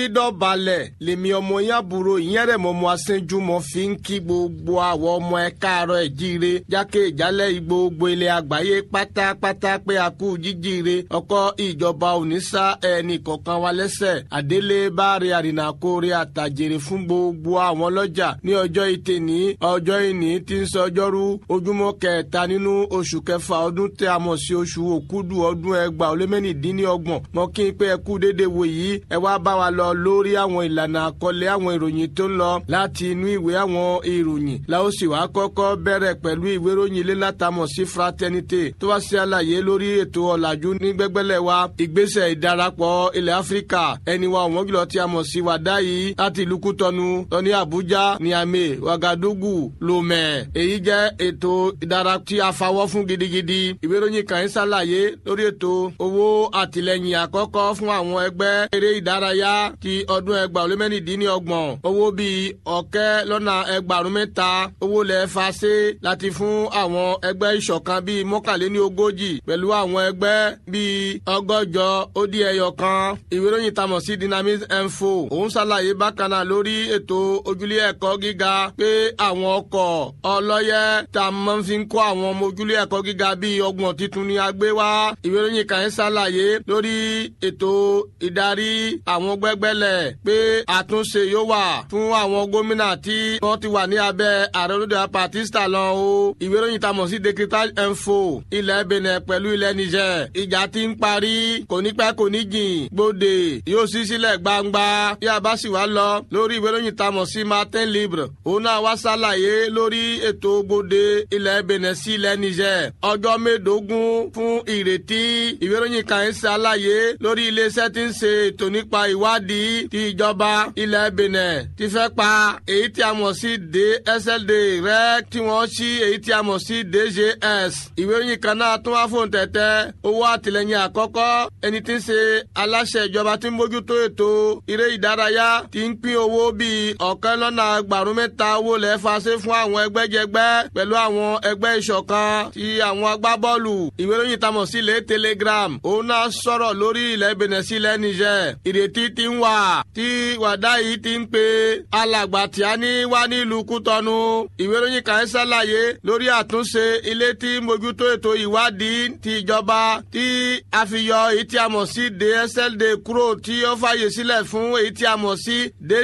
dídọ̀balẹ̀ lèmi ọmọ yín àbúrò ìyẹn rẹ̀ mọ́ ọmọ asẹ́njúmọ́ fi ń kí gbogbo àwọn ọmọ ẹ káàárọ̀ ẹ̀ jíire jákè ìjálẹ̀ gbogbo ilẹ̀ àgbáyé pátápátá pé a kú jíjíire ọkọ̀ ìjọba òníṣà ẹnì kọ̀ọ̀kan wa lẹ́sẹ̀ àdélé báre àrìnàkóre àtàjèrè fún gbogbo àwọn ọlọ́jà ní ọjọ́ ìtẹ̀ ní ọjọ́ ìní tí ń sọ ọjọ́rú ojúmọ́ kẹta nínú oṣù kẹfà ọdún tẹ a mọ̀ sí oṣù òkúdù ọdún ẹgbàá ó lé mẹ́rìndínlọ́gbọ̀n mọ́ kí n pé ẹ kú déédéé wò yìí ẹ wá bá wa lọ lórí àwọn ìlànà àkọlé àwọn ìròyìn tó ń lọ láti inú ìwé àwọn ìròyìn la ó sì wá kọ́kọ́ bẹ̀rẹ̀ pẹ̀lú ìwé ìròyìn ilé látàmọ̀ sí fraternité tó wá sí àlàyé lórí ètò ọ̀làjú ní gbẹ́gbẹ́lẹ̀ wa ìgbésẹ̀ ìdarapọ̀ ilẹ̀ áfíríkà ẹni wa ọ̀wọ́n jùlọ tí a mọ̀ sí wàdá yìí láti ìlú kútọ́nu lọ ní àbújá niamey wagadugu lomé èyí jẹ́ ètò ìdara tí a fawọ́ fún gidigidi ìwé ìròyìn kan ń ṣàlàyé lórí ètò owó àtìlẹyìn àkọ́kọ́ fún àwọn ẹgbẹ́ eré ìdárayá ti ọdún ẹgbàá olé mẹ́rìndínlọ́gbọ̀n owó bíi ọ̀kẹ́ lọ́nà ẹgbàárún mẹ́ta owó lẹ̀ fàṣẹ láti fún àwọn ẹgbẹ́ ìṣọ̀kan bíi mọ́kànléní ogójì pẹ̀lú àwọn ẹgbẹ́ bíi ọgọ́jọ ó dín ẹyọ kan ìwé ìròyìn tamọ̀ sí dynamic info òun ṣàlàyé bákan náà lórí ètò ojúlé ẹ̀kọ́ gíga pé àwọn ọkọ̀ ọlọ́yẹ tá a máa fi ń kó àwọn ọmọ ojúlé ẹ̀kọ́ gíga bíi ọgbọ̀n tuntun ni a gbé wá ìwé ìròyìn kan ṣàlàyé lórí ètò ìdarí àwọn gbẹ́gbẹ́lẹ̀ pé àtúnṣe yóò wà fún àwọn gómìnà tí wọ́n ti wà ní abẹ́ ààrẹ olóde apatista lọ o ìwé ìròyìn tamọ̀ sí decritage info ilẹ̀ benin pẹ̀lú ilẹ̀ niger ìjà ti ń parí kò ní pẹ́ kò ní jìn gbòde yóò sí sílẹ̀ gbangba bí a bá sì wá lọ lórí ìwé ìròyìn tamọ̀ sí martin libre òun náà wá ṣàlàyé lórí ètò gbòde ilẹ̀ benin sí ilẹ̀ niger ọjọ́ mẹ́ẹ̀ẹ́dógún fún ìrètí ìwé ìròyìn kan ń ṣàlàyé lórí iléeṣẹ́ tí ń ṣe ètò nípa ìwádìí ti ìjọba ilẹ̀ benin ti fẹ́ pa èyí tí a mọ̀ sí dsld rẹ̀ tí wọ́n ṣí èyí tí a mọ̀ sí dgs ìwé ìròyìn kan náà tún wá fóun tẹ̀tẹ̀ owó àtìlẹyìn àkọ́kọ́ ẹni tí ń ṣe aláṣẹ ìjọba tí ń bójútó ètò eré ìdárayá ti ń pín owó bíi ọ̀kẹ́ lọ́nà ẹgbàrún mẹ́ta owó lẹ́ẹ̀fà ṣe fún àwọn ẹgbẹ́jẹgbẹ́ pẹ̀lú àwọn ẹgbẹ́ ìṣọ̀kan ti àwọn agbábọ́ọ̀lù ìwé ìròyìn tamọ̀ sí ilé telegram òun náà sọ̀rọ̀ lórí ilẹ̀ benin sí ilẹ̀ niger ìrètí ti ń wà tí wàdá yìí ti ń pe alàgbà tí a ní wá nílùú kútọ́nu ìwé ìròyìn kan ṣàlàyé lórí àtúnṣe ilé tí mójútó ètò ìwádìí ti ìjọba tí a fi yọ èyí tí a mọ̀ sí dsld kúrò tí ó fàyè sílẹ̀ fún èyí tí a mọ̀ sí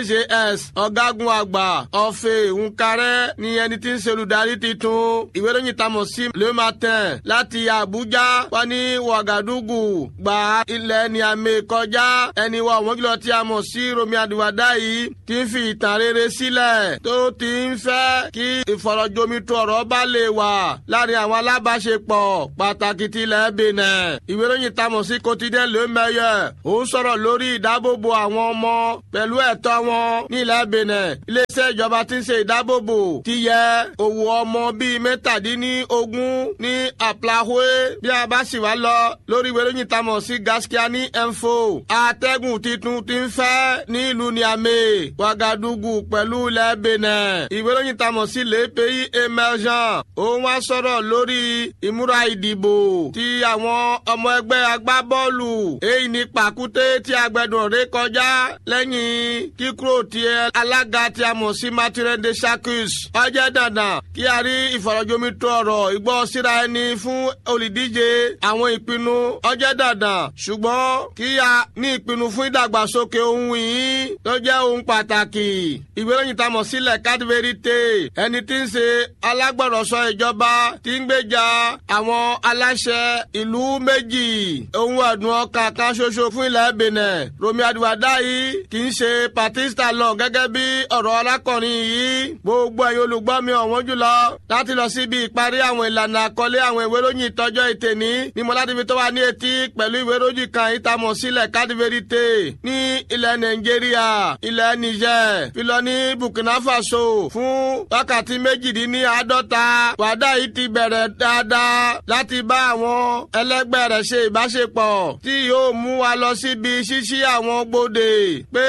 dgs ọ̀gágun àgbà ọ̀fẹ́ nkarẹ́ ni ẹni tí ń ṣe olùdarí titun ìwé ìròyìn tamọ̀ sí le matin láti àbújá wá ní wàgàdùgù gba ilẹ̀ ní àmì kọjá ẹni wa ọ̀wọ́n jùlọ tí a mọ̀ sí romi àdìwádá yìí ti ń fi ìtàn rere sílẹ̀ tó ti ń fẹ́ kí ìfọ̀rọ̀jomitò ọ̀rọ̀ bá lè wà láàrin àwọn alábàáṣepọ̀ pàtàkì tilẹ̀ benin ìwé ìròyìn tamọ̀ sí quotidien le meilleur ó sọ̀rọ̀ lórí ìdábòbò àwọn ọmọ pẹ̀lú ẹ̀tọ́ wọn ní ilẹ̀ benin iléeṣẹ́ ìjọba tí ń ṣe ìdábòbò ti yẹ òwò ọmọ bíi mẹ́tàdínlógún ní àplàhóé bí a bá sì wá lọ lórí ìwé ìròyìn tamọ̀ sí gaskiani info atẹ́gùn titun ti ń fẹ́ ní ìlú niamey wagadugu pẹ̀lú ilẹ̀ benin ìwé ìròyìn tamọ̀ sí le pays emergent òun wá sọ̀rọ̀ lórí ìmúra ìdìbò ti àwọn ọmọ ẹgbẹ́ agbábọ́ọ̀lù èyí ní pàkúté tí agbẹ̀dùn ré kọjá lẹ́yìn kíkúrò tí alága tí a mọ̀ sí martin de chacus ọjọ́ dandan kí a rí ìfọ̀rọ̀jomitò ọ̀rọ̀ ìgbọ́ síra ẹni fún olùdíje àwọn ìpinnu ọjọ́ dandan ṣùgbọ́n kí a ní ìpinnu fún ìdàgbàsókè ohun yìí tó jẹ́ ohun pàtàkì ìwé ìròyìn tá a mọ̀ sílẹ̀ cadverite ẹni tí ń ṣe alágbọ̀rọ̀sọ ìjọba tí ń gbèjà àwọn aláṣẹ ìlú méjì ohun ẹ̀dùn ọkàn kan ṣoṣo fún ilẹ̀ benin romi adiwada yìí kì í ṣe patista lọ gẹ́gẹ́ bí ọ̀rọ̀ alákọ̀rin yìí gbogbo ẹ̀yin olùgbọ́ mi ọ̀wọ́n jùlọ láti lọ síbi ìparí àwọn ìlànà àkọlé àwọn ìwé ìròyìn ìtọ́jọ́ ìtẹ̀ní ní mọ́ládìbí tó wà ní etí pẹ̀lú ìwé ìròyìn kan ìtamọ̀ sílẹ̀ cadverite ní ilẹ̀ nàìjíríà ilẹ̀ niger filọ ní burkina faso fún wákàtí méjìdínláàádọ́ta wàdà yìí ti bẹ̀rẹ̀ dáadáa láti bá àwọn ẹlẹ́gbẹ́ rẹ̀ ṣe ìbáṣepọ̀ tí yóò mú wa lọ síbi ṣíṣí àwọn gbòde pé a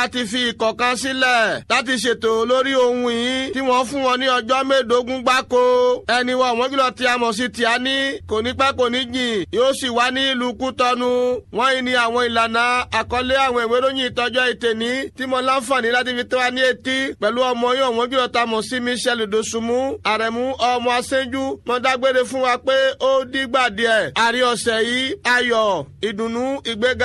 láti fi ìkọ̀kan sílẹ̀ láti ṣètò lórí ohun yìí tí wọ́n fún wọn ní ọjọ́ mẹ́ẹ̀ẹ́dógún gbáko ẹni wọn wọ́n jùlọ tí a mọ̀ sí Tíání kò ní pẹ́ kò ní jìn yóò sì wá ní ìlú Kútọ́nù wọ́n yìí ní àwọn ìlànà àkọlé àwọn ìwé ìròyìn ìtọ́jọ́ ìtẹ̀ní tí mo láǹfààní láti fi tó wa ní etí pẹ̀lú ọmọ yìí wọ́n jùlọ tá a mọ̀ sí Michel Dosunmu àrẹ̀mú ọmọ aṣẹ́jú mo dágbére fún wa pé ó dìgbà díẹ̀ àrí ọ̀sẹ̀ yìí ayọ̀ ìdùnnú ìgbéga